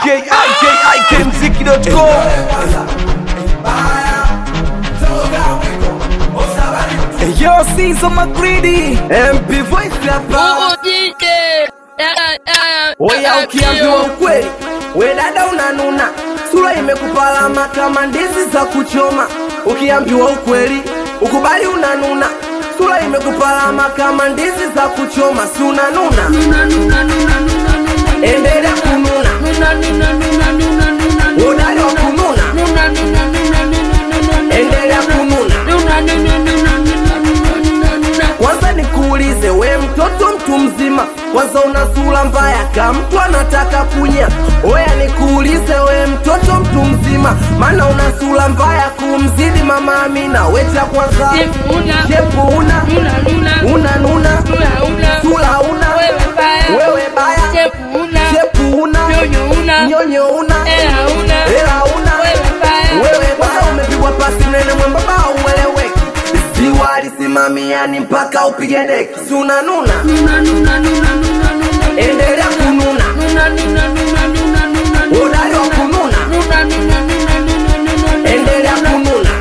ikikmziki.com Yo, Sizo Magridi MP Voice hapa Oya, ukiambiwa ukweli, we dada unanuna, sura imekupalama kama ndizi za kuchoma. Ukiambiwa ukweli, ukubali unanuna, sura imekupalama kama ndizi za kuchoma, si unanuna? Endelea kununa, udali wa kununa, endelea kununa. Kwanza nikuulize, we mtoto mtu mzima, kwanza una sura mbaya kama mtu anataka kunya. Oya nikuulize, we mtoto mtu mzima, maana una sura mbaya kumzidi mama Amina. We cha kwanza shepu una una nuna, sura una wewe baya, shepu una nyonyo una hela una wewe baya, umepigwa pasi mnene mwembamba ueleweki, ziwa alisimamiani mpaka upige deki, si unanuna? Endelea kununa, udali wa kununa, endelea kununa.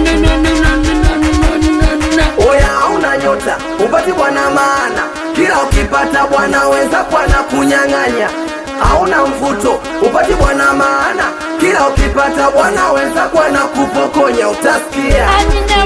Oya hauna nyota, upati bwana maana, kila ukipata bwana wenza kwana kunyang'anya. Hauna mvuto, upati bwana maana, kila ukipata bwana wenza kwana kupokonya, utasikia